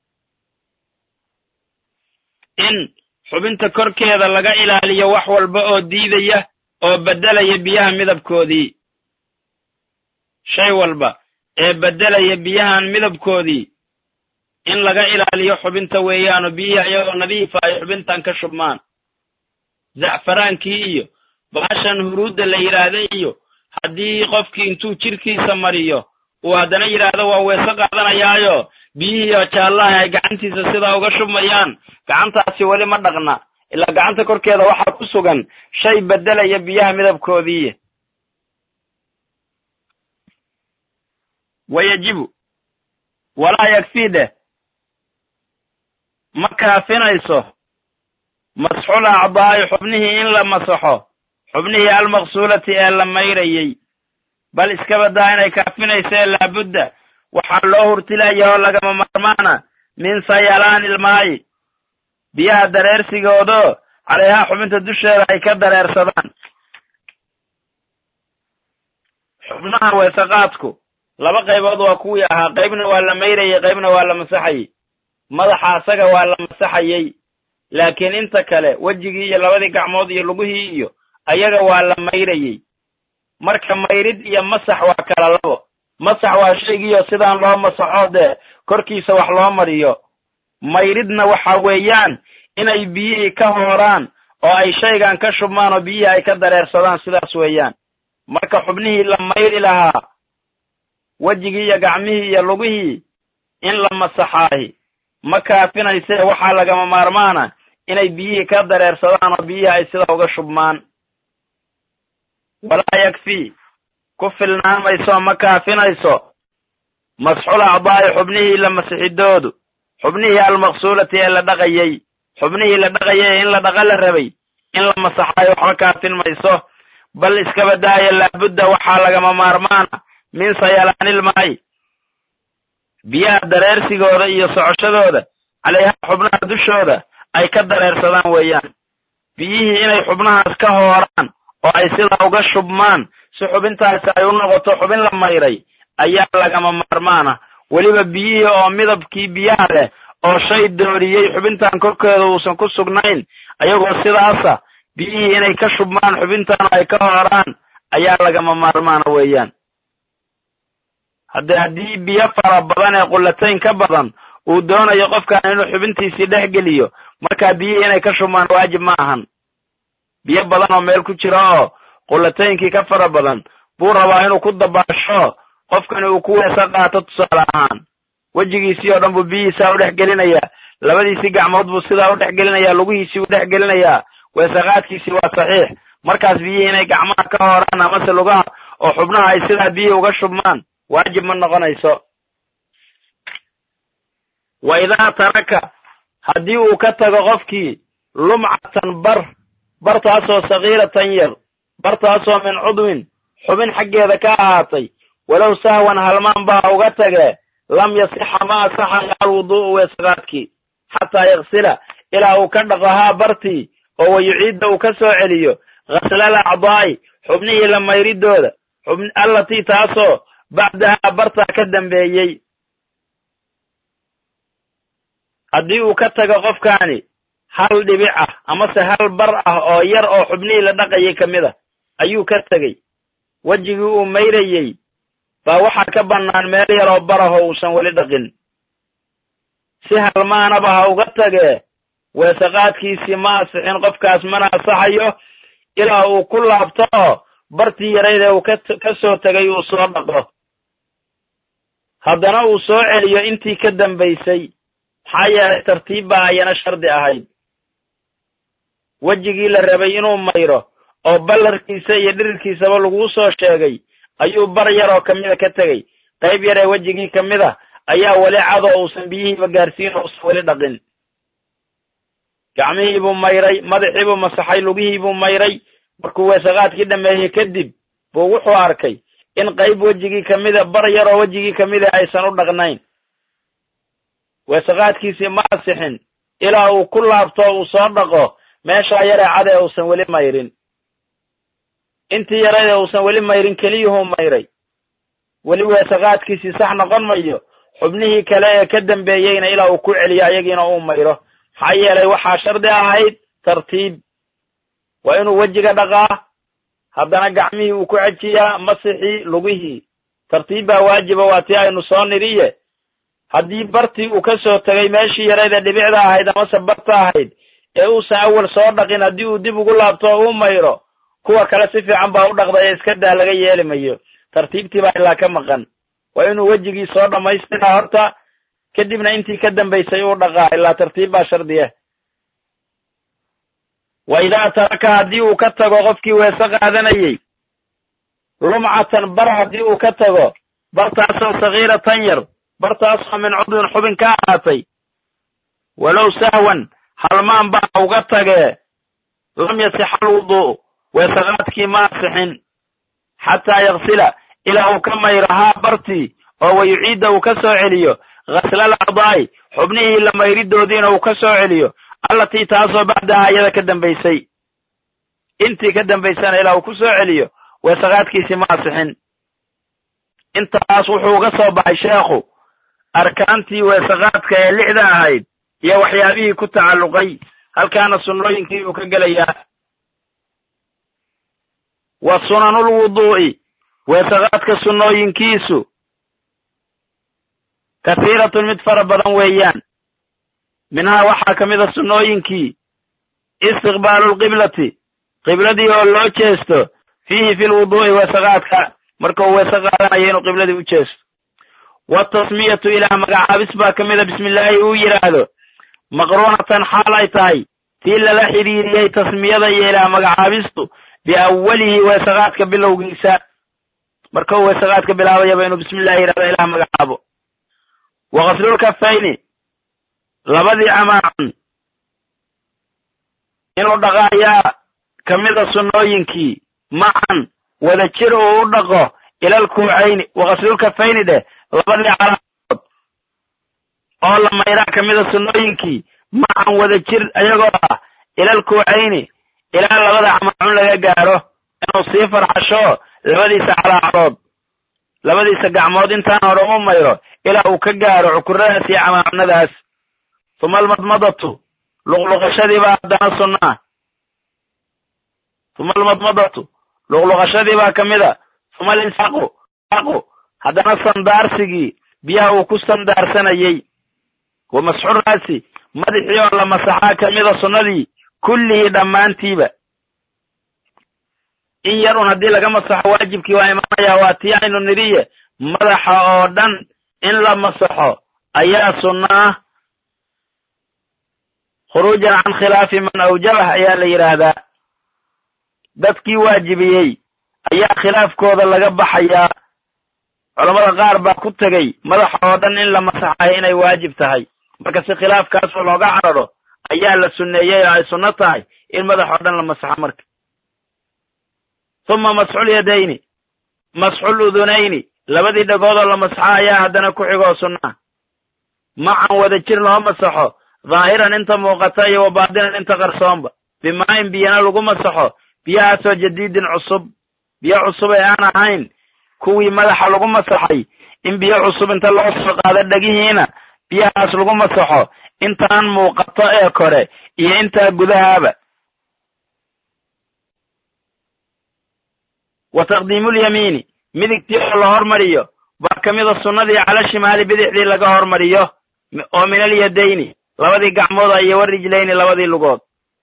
in xubinta korkeeda laga ilaaliyo wax walba oo diidaya oo beddelaya biyaha midabkoodii shay walba ee beddelaya biyahan midabkoodii in laga ilaaliyo xubinta weeyaanoo biyihii ayagoo nadiifa ay xubintan ka shubmaan zacfaraankii iyo baashan huruudda la yidhaahda iyo haddii qofkii intuu jidhkiisa mariyo uu haddana yidhaahdo waa weese qaadanayaayo biyihii oo jaallaha ay gacantiisa sidaa uga shubmayaan gacantaasi weli ma dhaqna ilaa gacanta korkeeda waxaa ku sugan shay beddelaya biyaha midabkoodii wa yajibu walaa yakfii dheh ma kaafinayso masxul acdaa'i xubnihii in la masaxo xubnihii almaqsuulati ee la mayrayey bal iska badaa inay kaafinayso ee laabudda waxaa loo hurtilaya oo lagama maarmaana min sayalaani ilmaayi biyaha dareersigoodoo calayhaa xubinta dusheeda ay ka dareersadaan xubnaha weesaqaadku laba qaybood waa kuwii ahaa qaybna waa la mayrayey qaybna waa la masaxayey madaxa asaga waa la masaxayey laakiin inta kale wejigii iyo labadii gacmood iyo lugihii iyo ayaga waa la mayrayey marka mayrid iyo masax waa kala labo masax waa shaygiioo sidaan loo masaxo dee korkiisa wax loo mariyo mayridna waxa weeyaan inay biyihii ka hooraan oo ay shaygan ka shubmaan oo biyihii ay ka dareersadaan sidaas weeyaan marka xubnihii la mayri lahaa wejigii iyo gacmihii iyo lugihii in la masaxaahi ma kaafinaysee waxaa lagama maarmaana inay biyihii ka dareersadaan oo biyihii ay sida uga shubmaan walaa yakfii ku filnaamayso ma kaafinayso masxul acdaa'i xubnihii la masixidoodu xubnihii almaqsuulati ee la dhaqayey xubnihii la dhaqayay in la dhaqa la rabay in la masaxaayo waxba kaafin mayso bal iskaba daaya laabudda waxaa lagama maarmaana min sayalaanilmaayi biyaha dareersigooda iyo socoshadooda calayhaa xubnaha dushooda ay ka dareersadaan weeyaan biyihii inay xubnahaas ka hooraan oo ay sidaa uga shubmaan si xubintaasi ay u noqoto xubin la mayray ayaa lagama maarmaana weliba biyihii oo midabkii biyaha leh oo shay dooriyey xubintan korkeeda uusan ku sugnayn ayagoo sidaasa biyihii inay ka shubmaan xubintan ay ka hooraan ayaa lagama maarmaana weeyaan hadde haddii biyo fara badan ee qullatayn ka badan uu doonayo qofkan inuu xubintiisii dhex geliyo markaa biyihii inay ka shubmaan waajib ma ahan biyo badan oo meel ku jira oo qullataynkii ka fara badan buu rabaa inuu ku dabaasho qofkani uu ku weesa qaato tusaale ahaan wejigiisii oo dhan buu biyihiisaa u dhex gelinayaa labadiisii gacmood buu sidaa u dhex gelinayaa lugihiisii u dhex gelinayaa weesaqaadkiisii waa saxiix markaas biyihii inay gacmaha ka hooraan amase lugaha oo xubnaha ay sidaa biyihii uga shubmaan waajib ma noqonayso wa idaa taraka haddii uu ka tago qofkii lumcatan bar bartaasoo sakiiratan yar bartaasoo min cudwin xubin xaggeeda ka ahaatay walow sahwan halmaan baa uga tagee lam yasixa ma asaxayo alwuduu'u weesaqaadkii xataa yaksila ilaa uu ka dhaqo haa bartii oo wayuciidda uu ka soo celiyo ghaslal acdaa'i xubnihii la mayridooda allatii taasoo bacdahaa bartaa ka dambeeyey haddii uu ka tago qofkaani hal dhibic ah amase hal bar ah oo yar oo xubnihii la dhaqayay ka mid a ayuu ka tegey wejigii uu mayrayey baa waxaa ka bannaan meel yaroo barahoo uusan weli dhaqin si halmaanaba ha uga tagee weesaqaadkiisii ma asixin qofkaas mana asaxayo ilaa uu ku laabto oo bartii yarayd ee uu ka soo tegay uu soo dhaqo haddana uu soo celiyo intii ka dambaysay maxaa yeelay tartiib baa ayana shardi ahayd wejigii la rabay inuu mayro oo ballarkiisa iyo dhirirkiisaba laguu soo sheegay ayuu bar yaroo ka mida ka tegey qayb yar ee wejigii ka mid a ayaa weli cadoo uusan biyihiiba gaarsiin oo usan weli dhaqin gacmihiibuu mayray madaxiibuu masaxay lugihiibuu mayray markuu weesaqaadkii dhammeeyey kadib buu wuxuu arkay in qayb wejigii ka mida bar yaroo wejigii ka mida aysan u dhaqnayn weesaqaadkiisii ma asixin ilaa uu ku laabto uu soo dhaqo meeshaa yaree cad ee uusan weli mayrin intii yarayd ee uusan weli mayrin keliyuhuu mayray weli weesaqaadkiisii sax noqon mayo xubnihii kale ee ka dambeeyeyna ilaa uu ku celiyo ayagiina uu mayro maxaa yeelay waxaa shardi ahayd tartiib waa inuu wejiga dhaqaa haddana gacmihii uu ku xejiyaa masixii lugihii tartiib baa waajiba waa tii aynu soo niriye haddii bartii uu ka soo tegay meeshii yarayd ee dhibicda ahayd amase barta ahayd ee uusan awal soo dhaqin haddii uu dib ugu laabto oo uu mayro kuwa kale si fiican baa u dhaqday ee iska daa laga yeeli mayo tartiibtii baa ilaa ka maqan waa inuu wejigii soo dhammaystiraa horta kadibna intii ka dambaysay uu dhaqaa ilaa tartiib baa shardiya wa idaa taraka haddii uu ka tago qofkii weese qaadanayey lumcatan bar haddii uu ka tago bartaasoo sagiiratan yar bartaasoo min cudwin xubin ka ahaatay walow sahwan halmaan baa uga tagee lam yasixa alwudu'u weesaqaadkii ma asixin xataa yaksila ilaa uu ka mayro haa bartii oo wa yuciidda uu ka soo celiyo ghaslal acdaa'i xubnihii la mayridoodiina uu ka soo celiyo allatii taasoo bacdaha iyada ka dambaysay intii ka dambaysana ilaa uu ku soo celiyo weesaqaadkiisii ma asixin intaas wuxuu uga soo baxay sheekhu arkaantii weesaqaadka ee lixda ahayd iyo waxyaabihii ku tacalluqay halkaana sunnooyinkii uu ka gelayaa wa sunanulwuduu'i weesaqaadka sunnooyinkiisu kathiiratun mid fara badan weeyaan minhaa waxaa ka mida sunnooyinkii istiqbaalulqiblati qibladii oo loo jeesto fiihi fi lwuduu'i weesaqaadka marka uu weese qaadanayo inuu qibladii u jeesto waatasmiyatu ilaah magacaabis baa ka mida bismillaahi uu yidhaahdo maqruunatan xaal ay tahay tii lala xidhiiriyey tasmiyada iyo ilaah magacaabistu biawwalihi weesaqaadka bilowgiisa marka uu weesaqaadka bilaabayaba inuu bismillahi yidhahdo ilaah magacaabo wa qaslulkafayni labadii camaacan inuu dhaqo ayaa ka mida sunnooyinkii macan wada jir uu u dhaqo ilal kuucayni wa qaslulkafayni dheh labadii calaamood oo la mayraa ka mida sunnooyinkii macan wada jir ayagoo ah ilal kuucayni ilaa labada camaacun laga gaaro inuu sii farxasho labadiisa calaacadood labadiisa gacmood intaan hore u mayro ilaa uu ka gaaro cukuradaas iyo camaacunadaas tuma almadmadatu luqluqashadiibaa haddana sunnaa tuma almadmadatu luqluqashadiibaa ka mida tuma alinsaqu aqu haddana sandaarsigii biyaha uu ku sandaarsanayey wa masxuraasi madaxii oo la masaxaa ka mida sunnadii kullihii dhammaantiiba in yar un haddii laga masaxo waajibkii waa imaanayaa waa tii aynu nidhiye madaxa oo dhan in la masaxo ayaa sunna ah khuruujan can khilaafi man awjabah ayaa la yidhaahdaa dadkii waajibiyey ayaa khilaafkooda laga baxayaa culammada qaar baa ku tegey madaxa oo dhan in la masaxayo inay waajib tahay marka si khilaafkaasoo looga cararo ayaa la sunneeyey oo ay sunno tahay in madax oo dhan la masaxo marka huma masxul yadayni masxul udunayni labadii dhagoodoo la masaxo ayaa haddana ku xigoo sunnaa macan wada jir loo masaxo dhaahiran inta muuqata iyo wa baatinan inta qarsoonba bimaa'in biyana lagu masaxo biyahaasoo jadiidin cusub biyo cusub ee aan ahayn kuwii madaxa lagu masaxay in biyo cusub inta loo soo qaado dhegihiina biyahaas lagu masaxo intaan muuqato ee kore iyo intaa gudahaaba wa taqdiimulyamiini midigtii oo la hormariyo baa ka mida sunnadii cala shimaali bidixdii laga hormariyo oo min alyadayni labadii gacmooda iyo warijlayni labadii lugood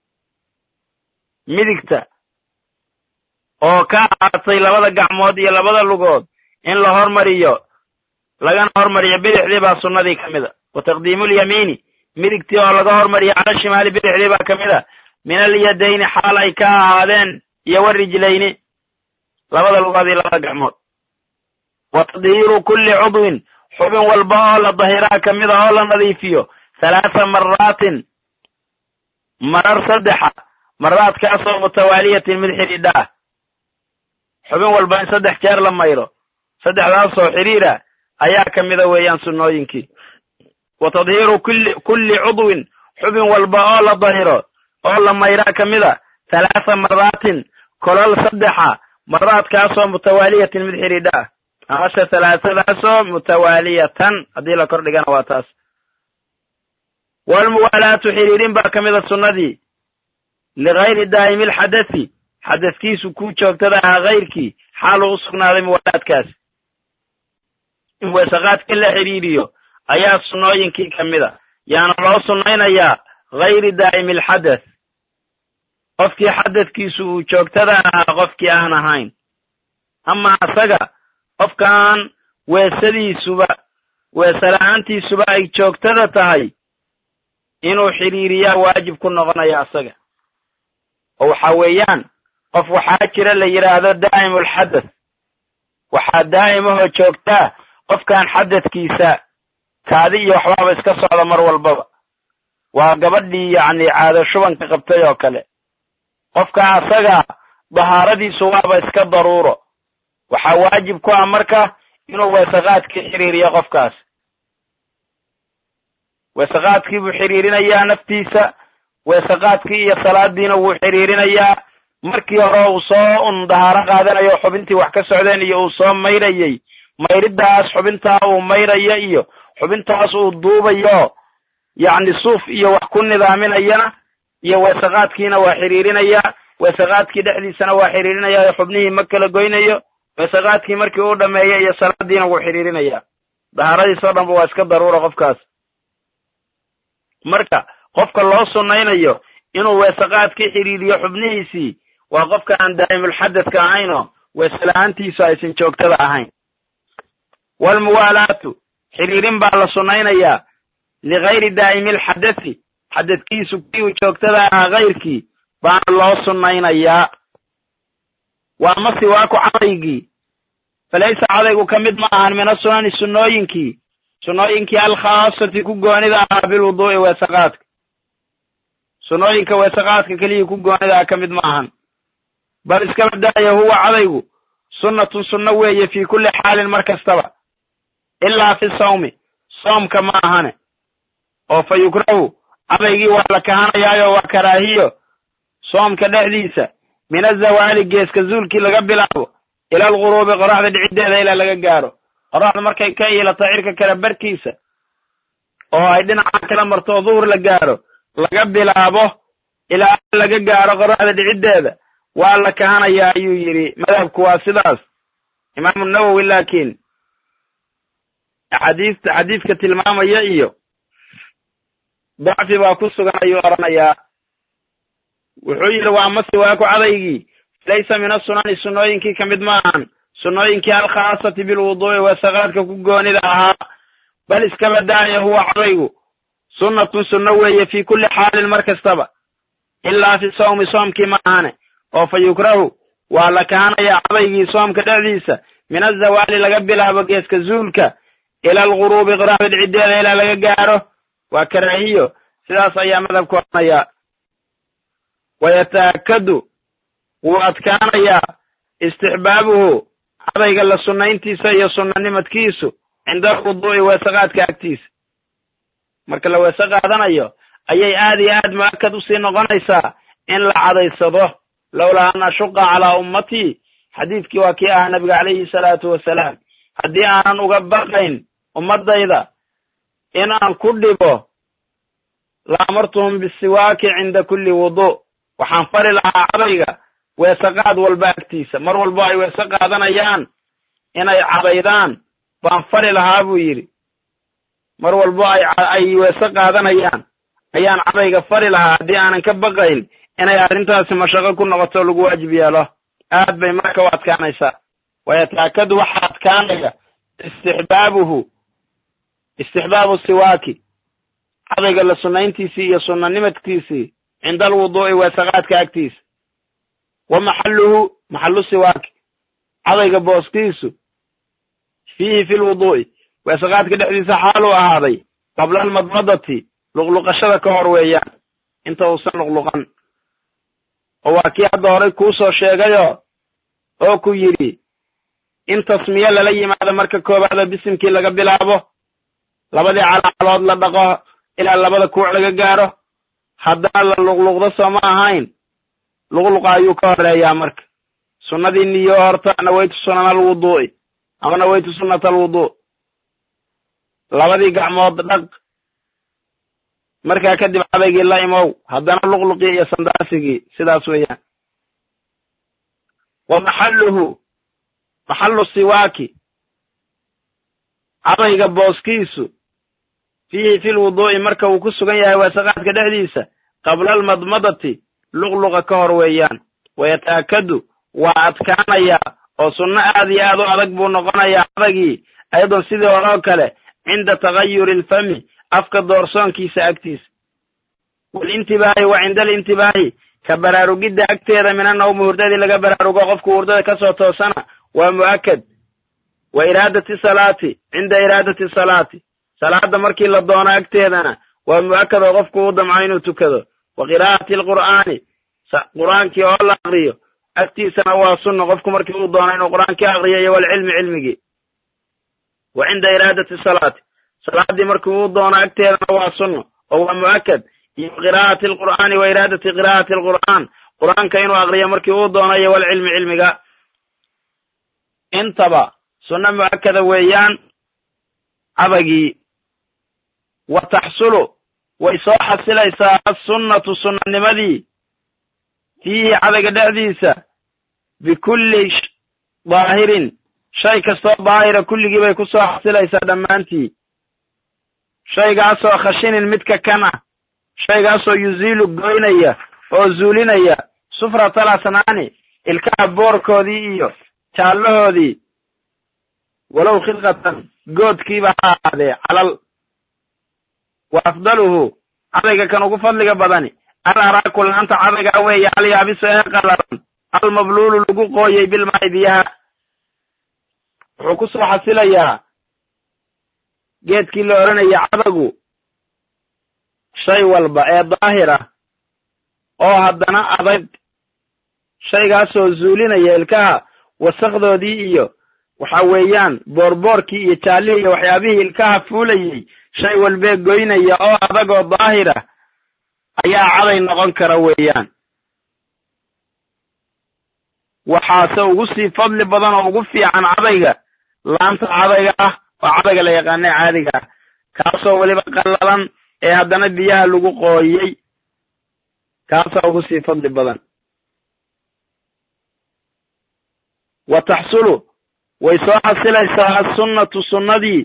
midigta oo ka ahaatay labada gacmood iyo labada lugood in la hormariyo lagana hormariyo bidixdii baa sunnadii ka mida wa taqdiimulyamiini midigtii oo laga hormariyo cala shimaali bidixdii baa ka mid a min alyadayni xaal ay ka ahaadeen iyo warijlayni labada lugood iyo labada gacmood wa tadhiiru kulli cudwin xubin walba oo la dahiraa ka mid a oo la nadiifiyo halaatha maraatin marar saddexa maraadkaasoo mutawaaliyatin mid xidhiidha ah xubin walba in saddex jeer la mayro saddexdaasoo xidhiira ayaa ka mida weeyaan sunnooyinkii wa tadhiiru kulli kulli cudwin xubin walba oo la dahiro oo la mayraa ka mid a halaatha maraatin kolol saddexa maraadkaasoo mutawaaliyatin mid xidhiidha ah amasha halaasadaasoo mutawaaliyatan haddii la kor dhigana waa taas walmuwaalaatu xidhiidhin baa ka mida sunnadii ligayri daa'imi alxadasi xadaskiisu kuu joogtada ahaa kayrkii xaaluu u sugnaaday muwaalaadkaas in weesaqaadka la xidhiidhiyo ayaa sunnooyinkii ka mida yaana loo sunnaynayaa gayri daa'imi alxadas qofkii xadadkiisu uu joogtada ahaa qofkii aan ahayn ama asaga qofkaan weesadiisuba weese la-aantiisuba ay joogtada tahay inuu xidhiiriyaa waajib ku noqonaya asaga oo waxaa weeyaan qof waxaa jira la yidhaahdo daa'imulxadas waxaa daa'imahoo joogtaa qofkaan xadadkiisa kaadi iyo waxbaaba iska socda mar walbaba waa gabadhii yacni caado shubanka qabtay oo kale qofka asaga dahaaradiisu waaba iska daruuro waxaa waajib ku ah marka inuu weesaqaadkii xidhiiriyo qofkaas weesaqaadkii buu xidhiirinayaa naftiisa weesaqaadkii iyo salaadiina wuu xidhiirinayaa markii hore uu soo un dahaaro qaadanayo xubintii wax ka socdeen iyo uu soo mayrayey mayriddaas xubintaa uu mayrayo iyo xubintaas uu duubayo yacni suuf iyo wax ku nidaaminayana iyo weesaqaadkiina waa xidhiirinayaa weesaqaadkii dhexdiisana waa xidhiirinayaa xubnihii ma kala goynayo weesaqaadkii markii uu dhameeyo iyo salaadiina wuu xidhiirinayaa dahaaradiisoo dhanba waa iska daruura qofkaas marka qofka loo sunnaynayo inuu weesaqaadkii xidhiiriyo xubnihiisii waa qofka aan daa'imulxadadka ahaynoo weese la-aantiisu aysan joogtada ahayn walmuwaalaatu xidhiirin baa la sunnaynayaa ligayri daa'imi alxadasi xadadkiisu kii uu joogtada ahaa kayrkii baana loo sunnaynayaa waa ma siwaaku cadaygii falaysa cadaygu ka mid ma ahan min asunani sunnooyinkii sunnooyinkii alkhaasati ku goonida ahaa bilwuduu'i weesaqaadka sunnooyinka weesaqaadka keliyii ku goonida ah ka mid ma ahan bal iskaba daaya huwa cadaygu sunnatun sunno weeye fii kulli xaalin mar kastaba ilaa fi sawmi soomka ma ahane oo fa yukrahu cadaygii waa la kahanayaayo waa karaahiyo soomka dhexdiisa min azawaali geeska zuulkii laga bilaabo ila alguruubi qoraxda dhiciddeeda ilaa laga gaaro qoraxda markay ka iilato cirka kale barkiisa oo ay dhinaca kala marto oo duhur la gaaro laga bilaabo ilaa laga gaaro qoraxda dhiciddeeda waa la kahanayaa ayuu yidhi madhabku waa sidaas imaamu nawowi laakiin xadiista xadiidka tilmaamaya iyo dacfi baa ku sugan ayuu odhanayaa wuxuu yidhi waa ama siwaaku cadaygii laysa min asunani sunnooyinkii ka mid ma ahan sunnooyinkii alkhaasati bilwuduu'i weesaqaadka ku goonida ahaa bal iskaba daaya huwa cadaygu sunnatun sunno weeye fii kulli xaalin mar kastaba ilaa fi sawmi soomkii ma ahane oo fa yukrahu waa la kahanayaa cadaygii soomka dhexdiisa min azawaali laga bilaabo geeska zuulka ila alguruubi qoraxda dhiciddeeda ilaa laga gaaro waa karaahiyo sidaas ayaa madhabku odhanayaa wayataakadu wuu adkaanayaa istixbaabuhu cadayga la sunnayntiisa iyo sunnanimadkiisu cinda alwuduu'i weesaqaadka agtiisa marka la weese qaadanayo ayay aad iyo aad mu'akad usii noqonaysaa in la cadaysado lowlaa an ashuqa calaa ummatii xadiidkii waa kii ahaa nabiga calayhi salaatu wasalaam haddii aanan uga baqayn ummaddayda in aan ku dhibo la amartuhum bisiwaaki cinda kulli wuduu waxaan fari lahaa cadayga weesaqaad walba agtiisa mar walbo ay weese qaadanayaan inay cadaydaan baan fari lahaa buu yidhi mar walbo ay ay weese qaadanayaan ayaan cadayga fari lahaa haddii aanan ka baqayn inay arrintaasi mashaqo ku noqoto lagu waajib yeelo aad bay marka u adkaanaysaa wayataakadu waxaa adkaanaya istixbaabuhu istixbaabu siwaaki cadayga la sunnayntiisii iyo sunnanimadkiisii cinda alwuduu'i weesaqaadka agtiisa wa maxalluhu maxallu siwaaki cadayga booskiisu fiihi fi lwuduu'i weesaqaadka dhexdiisa xaaluu ahaaday qabla almadmadati luqluqashada ka hor weeyaan inta uusan luqluqan oo waa kii hadda horay kuu soo sheegayoo oo ku yidhi in tasmiye lala yimaado marka koowaada bisimkii laga bilaabo labadii calaalood la dhaqo ilaa labada kuuc laga gaaro haddana la luqluqdo soo ma ahayn luqluqa ayuu ka horeeyaa marka sunnadii niyo horta nawaytu sunana alwuduu'i ama nawaytu sunnata alwuduu labadii gacmood dhaq markaa kadib cadaygii la imow haddana luqluqii iyo sandaasigii sidaas weeyaan wa maxalluhu maxallu siwaaki cadayga booskiisu fiihi fi lwuduu'i marka uu ku sugan yahay weesaqaadka dhexdiisa qabla almadmadati luqluqa ka hor weeyaan wayataakadu waa adkaanayaa oo sunno aad iyo aad u adag buu noqonayaa cadagii ayadoon sidii hore oo kale cinda tagayuri alfami afka doorsoonkiisa agtiisa walintibaahi wa cinda alintibaahi ka baraarugidda agteeda mina nawmi hurdadii laga baraarugo qofku hurdada ka soo toosana waa mu'akad wa iraadati salaati cinda iraadati salaati salaadda markii la doono agteedana waa mu'akad oo qofku u damco inuu tukado wa qiraa'ati alqur'aani qur'aankii oo la aqriyo agtiisana waa sunna qofku markii uu doono inuu qur'aankii aqriyo iyo walcilmi cilmigii wa cinda iraadati salaati salaaddii markii uu doono agteedana waa sunno oo waa mu'akad iyo qiraa'ati alqur'aani wa iraadati qiraa'ati alqur'aan qur'aanka inuu aqriyo markii uu doono iyo walcilmi cilmiga intaba sunno mu'akada weeyaan cadagii wa taxsulu way soo xasilaysaa assunnatu sunnanimadii fiihi cadayga dhexdiisa bikulli daahirin shay kastoo daahira kulligii bay ku soo xasilaysaa dhammaantii shaygaasoo khashinin midka kan ah shaygaasoo yuziilu goynaya oo zuulinaya sufratal asnaani ilkaha boorkoodii iyo jaallahoodii walow khilqatan goodkiiba ha ahaadee calal wa afdaluhu cadayga kan ugu fadliga badani al araaku laanta cadayga weeye alyaabiso ee qalalan almabluulu lagu qooyey bilmaa'i biyaha wuxuu ku soo xasilayaa geedkii la odhanaya cadagu shay walba ee daahir ah oo haddana adag shaygaasoo zuulinaya ilkaha wasakdoodii iyo waxa weeyaan boorboorkii iyo jaallihii iyo waxyaabihii ilkaha fuulayey shay walbee goynaya oo adag oo daahir ah ayaa caday noqon kara weeyaan waxaase ugu sii fadli badan oo ugu fiican cadayga laanta cadayga ah oo cadayga la yaqaanee caadiga ah kaasoo weliba qallalan ee haddana biyaha lagu qooyey kaasaa ugu sii fadli badan wa taxsulu way soo xasilaysaa assunnatu sunnadii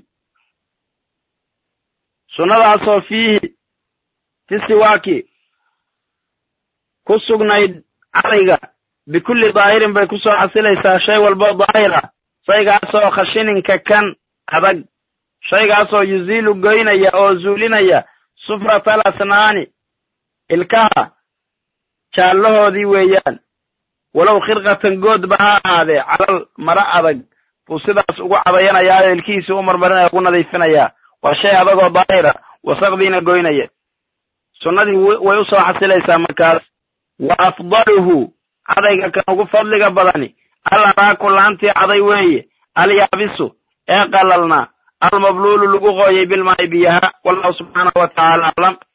sunnadaasoo fiihi fi siwaaki ku sugnayd cadayga bikulli daahirin bay ku soo xasilaysaa shay walbo daahir ah shaygaasoo khashininka kan adag shaygaasoo yuziilu goynaya oo zuulinaya sufratal asnaani ilkaha jaallahoodii weeyaan walow khirqatan goodba ha ahaadee calal mara adag buu sidaas ugu cadayanayaayo ilkihiisi u marmarinaya ugu nadiifinayaa waa shay adagoo daahira wasaqdiina goynaya sunnadii way u soo xasilaysaa markaas wa afdaluhu cadayga kan ugu fadliga badani al araaku laantii caday weeye alyaabisu ee qalalna almabluulu lagu qooyey bilmaa'i biyaha wallahu subxaanahu wa tacaala aclam